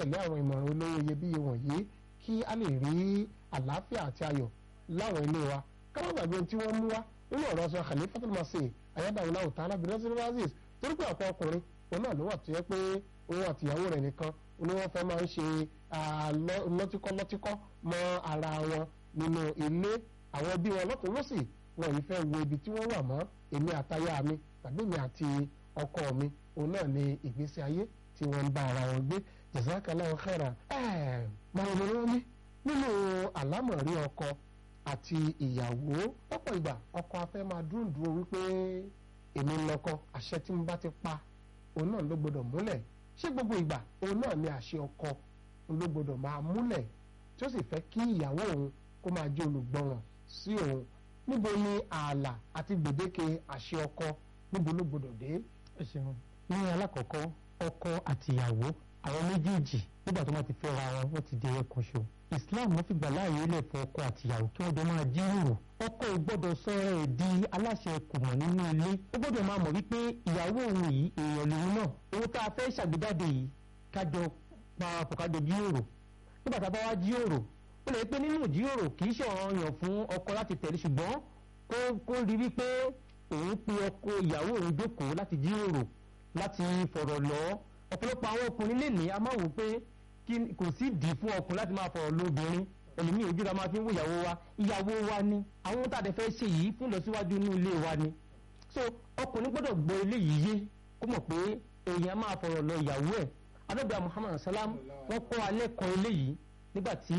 tẹ̀lé àwọn ìmọ̀ràn olówó iyebíye wọ̀nyí kí a lè rí àlàáfíà àti ayọ̀ láwọn ilé wa káwọn gbàgbé tí wọ́n mú wá nínú ọ̀rọ̀ sọ Khalifatul Masih ayédáwòlá òtálá bìrẹ́sìlẹ̀ razis torí pé ọ̀pọ̀ ọkùnrin òun náà ló wà tó yẹ pé òun àtìyàwó rẹ̀ nìkan ni wọ́n fẹ́ máa ń ṣe lọ́tíkọ́ lọ́tíkọ́ mọ́ ara wọn nínú ilé àwọn bí wọn lọ́tún lọ́sì wọn yìí fẹ́ wo ibi tí wọ́n wà mọ́ èmi àtaya mi tàbí mi àti ọkọ mi òun náà ni ìgbésí ayé tí wọ́n ń bá ara wọn gbé jazakallahu khairan ẹ̀ẹ́ máa ń lọ́wọ́ mi nínú àlámọ̀rí ọkọ àti ìyàwó lọ́pọ̀ ìgbà ọkọ afẹ́ máa dúndùn wípé èmi ń lọ́kọ àṣẹ tí mo bá ti pa òun náà ló gbọdọ̀ múlẹ̀ ṣé gbogbo ìgbà òun náà ni àṣẹ ọkọ ló gbọdọ̀ máa múlẹ̀ tí ó sì fẹ́ kí ìyàwó òun kó máa jẹ́ olùgbọràn sí òun níbo ni ààlà àti gbèdéke àṣẹ ọkọ níbo ló gbọdọ̀ dé. ẹ ṣeun ní alákọ̀ọ́kọ́ ọkọ àti ìyàwó àwọn méjèèjì nígbà tó máa ti fẹ́ra wọn wọ́n ti di ẹ̀kan ṣo Islam ló fi gbà láàyè lẹ̀ fún ọkọ àti ìyàwó kí wọ́n jọ máa jíròrò ọkọ ò gbọ́dọ̀ sọ ẹ̀ di aláṣẹ kùmọ̀ nínú ilé ó gbọ́dọ̀ máa mọ̀ wípé ìyàwó òun yìí èèyàn lòun náà owó tá a fẹ́ ṣàgbéjáde yìí kájọ parapọ̀ kájọ jíròrò nígbà tá a bá wá jíròrò ó lè pé nínú ìjíròrò kì í ṣe ọ̀ranyàn fún ọkọ láti tẹ̀lé ṣùgbọ́n kó kó rí wípé òun pe ọkọ ìyàwó òun jókòó láti jíròrò láti fọ̀rọ̀ lọ ọ̀pọ̀lọpọ̀ àwọn ọkùnrin lè ní a máa wò pé kò sí dì fún ọkùnrin láti máa fọ̀rọ̀ lóbìnrin ẹlòmíì ojú la máa fi ń wo ìyàwó wa ìyàwó wa ni àwọn tá a dẹ̀ fẹ́ ṣe yìí fún ìlọsíwájú inú ilé wa ni so ọkùnrin gbọ́dọ̀ gbọ́ eléyìí yé kó mọ̀ pé èèyàn máa fọ̀rọ̀ lọ ìyàwó ẹ̀ anábìá Muhammad salam wọ́n kọ́ alẹ́ kan eléyìí nígbà tí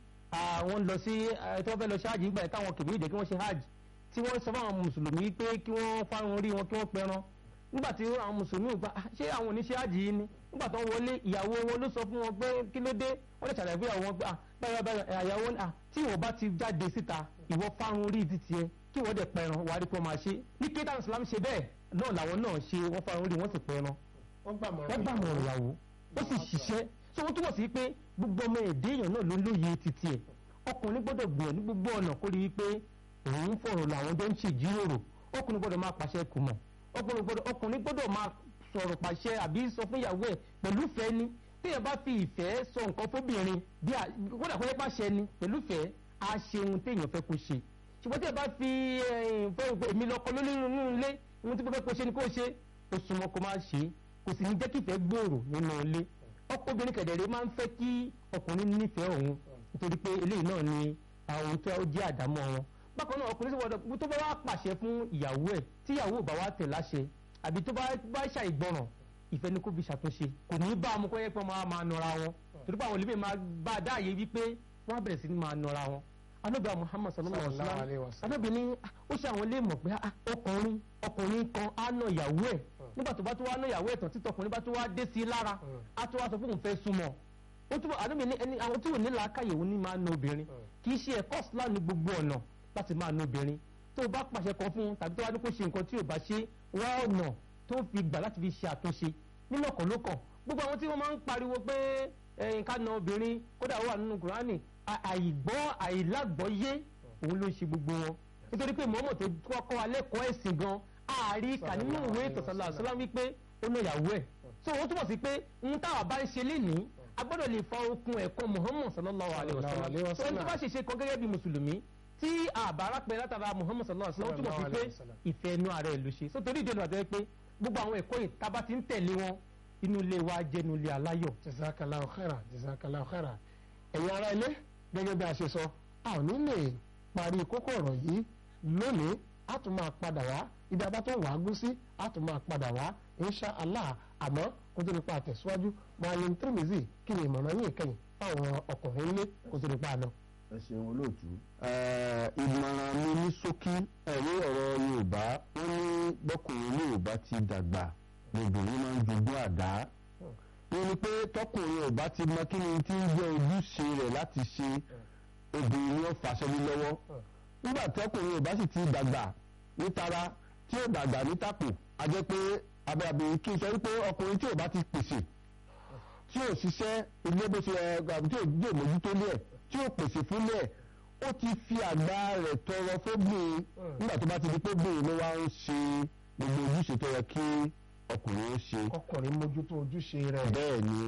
wọ́n lọ sí tí wọ́n fẹ́ lọ ṣe hajj nígbà táwọn kèmí ìdè kí wọ́n ṣe hajj tí wọ́n sọ fáwọn mùsùlùmí pé kí wọ́n fárun orí wọn kí wọ́n pẹran nígbà tí àwọn mùsùlùmí gba ṣé àwọn oníṣẹ́ hajj yìí ni nígbà tó ń wọlé ìyàwó wọn ló sọ fún wọn pé kí ló dé wọ́n lè ṣàlàyé fún ìyàwó wọn pé báyọ̀ báyọ̀ ìyàwó tí ìwọ bá ti jáde síta ìwọ fárun orí ti tiẹ̀ kí wọ́n dẹ̀ pẹran wàá rí pé wọ́n máa ṣe ní kí táwọn islam ṣe bẹ́ẹ̀ náà làwọn náà ṣe wọ́n fárun orí wọ́n sì pẹran wọ́n gbàmọ̀ràn ìyàwó ó sì ṣiṣẹ́ so wọ́n túbọ̀ sí pé gbogbo ọmọ èdè èèyàn náà ló lóye titi ẹ̀ ọkùnrin gbọ́dọ̀ gbìyànjú gbogbo ọ̀nà kó rí i pé òun fọ̀rọ̀ làwọn jọ ń ṣe ìjíròrò ọkùnrin gbọ́dọ̀ máa pàṣẹ kù mọ̀ ọkùnrin gbọ́dọ̀ máa sọ̀rọ̀ pàṣẹ àbí sọ fún ìyàwó ẹ̀ pẹ̀lú ìfẹ́ ni téèyàn bá fi ìfẹ́ sọ nǹkan fóbìnrin bí kódà kó yẹ pàṣẹ ni pẹ̀lú ìfẹ́ á ṣe ohun téèyàn fẹ́ kó ṣe ṣùgbọ́n téèyàn bá fi èmi lọ́kọ lórí inú ilé ohun tí mo fẹ́ kó ṣe ni kó ṣe ó súnmọ́ kó má ṣe kò sì ní jẹ́ kí ìfẹ́ gbòòrò nínú ilé ọkọ obìnrin kẹ̀dẹ̀rẹ́ máa ń fẹ́ kí ọkùnrin nífẹ̀ẹ́ òun nítorí pé eléyìí náà ni àwọn tó jẹ́ àdámọ́ wọn bákan náà ọkùnrin sọ̀rọ̀ tó bá wá pàṣẹ fún ìyàwó ẹ̀ tí ìyàwó bá wá tẹ̀ láṣẹ àbí tó bá ṣàìgbọràn ìfẹ́ ni kó fi ṣàtúnṣe kò ní bá ọmọ kọ́yẹ́ pé wọ́n máa máa nọra wọn torí pé àwọn olùbẹ̀ máa bá a dáàyè wípé wọ́n á bẹ̀rẹ̀ sí ní máa nọra wọn anábìá Muhammad sallallahu alaihi wa sallam anábìá ní ó ṣe àwọn ilé mọ̀ pé ọkùnrin ọkùnrin kan á nà ìyàwó ẹ̀ nígbà tó bá tó wá nà ìyàwó ẹ̀ tán títọ́ ọkùnrin bá tó wá dé sí i lára á tó wá sọ fún òun fẹ́ súnmọ́ ó túbọ̀ anábìá ní ẹni àwọn tí ò ní làákàyè òun ní máa na obìnrin kì í ṣe ẹ̀kọ́ Islam ní gbogbo ọ̀nà láti máa na obìnrin tó o bá pàṣẹ kan fún un tàbí tó wá ní kó ṣe nǹkan tí ò bá ṣe wá ọ̀nà tó fi gbà láti fi ṣe àtúnṣe nínú ọkàn ló kàn gbogbo àwọn tí wọ́n máa ń pariwo pé nǹkan na obìnrin kódà ó wà nínú Kùránì àìgbọ́ àìlágbọ́yé òun ló ń ṣe gbogbo wọn nítorí pé mọ́mọ́ tó kọ́kọ́ alẹ́ kọ́ ẹ̀sìn gan ààrí kà nínú ìwé ìtọ̀sánlá àṣọlá wípé ó ná ìyàwó ẹ̀ so wọ́n túbọ̀ sí pé ohun táwa bá ń ṣe lénìí a gbọ́dọ̀ lè fa okun ẹ̀kọ́ Muhammad sallallahu alaihi wasallam so ohun tó bá ṣe ṣe kan gẹ́gẹ́ bí mùsùlùmí tí àbára pẹ látara Muhammad sallallahu alaihi wasallam túmọ̀ sí pé ìfẹ́ inú ara ẹ̀ ló ṣe so torí ìdí ẹnu àti pé gbogbo àwọn ẹ̀kọ́ yìí tá a bá ti ń tẹ̀lé wọn inú ilé wa jẹ́ inú ilé aláyọ̀. jazakallahu khaira jazakallahu khaira ẹ̀yin ará ilé gẹ́gẹ́ bí a ṣe sọ a ò ní lè parí kókó ọ̀rọ̀ yìí lónìí a tún máa padà wá ibi abá tó wà á gún sí a tún máa padà wá insha allah àmọ́ kó tó nípa àtẹ̀síwájú Maalim Tirmizi kí ni ìmọ̀ràn yìí kẹ́yìn fáwọn ọkùnrin ilé kó tó nípa àná ẹ ṣeun olóòtú. ìmọ̀ràn mi ní ṣókí ẹ̀rí ọ̀rọ̀ yorùbá wọ́n ní bọ́kùnrin yorùbá ti dàgbà lóbìnrin máa ń jogún àdá. wọ́n ní pé tọkùnrin yorùbá ti mọ kí ni tí ń jẹ́ ojúṣe rẹ̀ láti ṣe obìnrin ni ó fàṣẹ ní lọ́wọ́. nígbà tọkùnrin yorùbá sì ti dàgbà nítara tí ó dàgbà nítàpò a jẹ́ pé abẹ́abẹ́ kí n sọ wípé ọkùnrin tí yorùbá ti pèsè tí ò ṣiṣẹ́ ilé bó ṣe ẹ̀ tí ò gbé mójútó lé ẹ̀ tí ó pèsè fúnlẹ̀ ó ti fi àgbà rẹ̀ tọrọ fóbìnrin nígbà tó bá ti di pé bìnrin ló wá ń ṣe gbogbo ojúṣe tó yẹ kí ọkùnrin ó ṣe. ọkùnrin mójútó ojúṣe rẹ̀. bẹ́ẹ̀ ni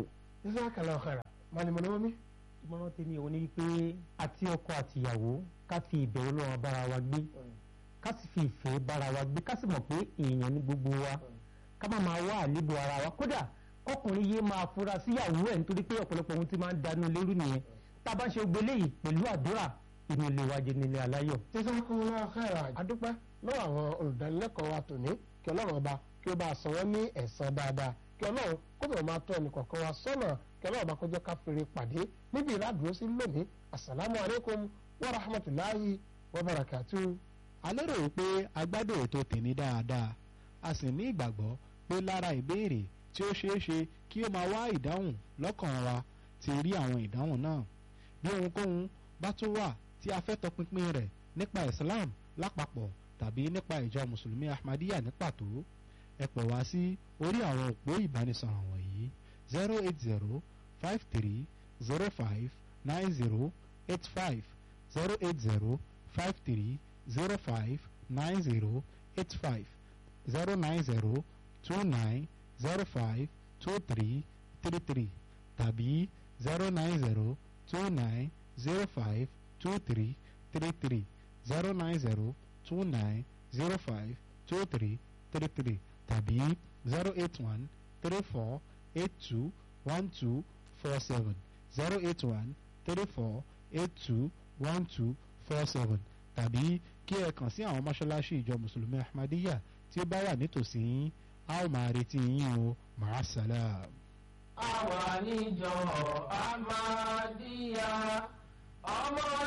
jazakallahu khairan malimuni omi. ìmọ̀ràn tèmi òun ni wípé àti ọkọ àtìyàwó ká fi ìbẹ̀rù lọ́wọ́ bára wa gbé ká sì fi ìfẹ́ bára wa gbé ká sì mọ̀ pé èèyàn ní gbogbo wa ká má máa wá àlébù ara wa kódà kọkùnrin yé máa fura síyàwó ẹ̀ nítorí pé ọ̀pọ̀lọpọ̀ ohun ti máa ń danú lérú nìyẹn tá a bá ń ṣe gbélé yìí pẹ̀lú àdúrà inú ilé wa jẹ́ nílé aláyọ̀. jazakallahu khairan adúpẹ́ lọ́wọ́ àwọn olùdánilẹ́kọ̀ọ́ wa tòní kí ọlọ́run ọba kí ó bá a san wọ́n ní ẹ̀san dáadáa kí ọlọ́run kó bẹ̀rẹ̀ máa tọ́ ẹnì kọ̀ọ̀kan wa sọ́nà kí ọlọ́run ọba kó jẹ́ ká fèrè pàdé níbi ìlàdúró sí lónìí asalaamu alaykum wa rahmatulahi wa barakatu. a lérò wípé a gbádùn ètò tèmi dáadáa a sì ní ìgbàgbọ́ pé lára ìbéèrè tí ó ṣeé ṣe kí ó máa wá ìdáhùn lọ́kàn wa ti rí àwọn ìdáhùn náà bí ohunkóhun bá tún wà tí a fẹ́ tọpinpin rẹ̀ nípa Islam lápapọ̀ tàbí nípa ìjọ mùsùlùmí Ahmadiyya ní pàtó ẹ pè wá sí orí àwọn òpó ìbánisọ̀rọ̀ wọ̀nyí zero eight zero five three zero five nine zero eight five zero eight zero five three zero five nine zero eight five zero nine zero two nine zero five two three three three tàbí zero nine zero two nine zero five two three three three zero nine zero two nine zero five two three three three tàbí zero eight one three four eight two one two four seven zero eight one three four eight two one two four seven tàbí kí ẹ kàn sí àwọn mọ́ṣáláṣí ìjọ mùsùlùmí ahmadiyya tí ó bá wà nítòsí yín a ó máa retí yín o màá sálàm. àwa níjọ Ahmadiyya ọmọ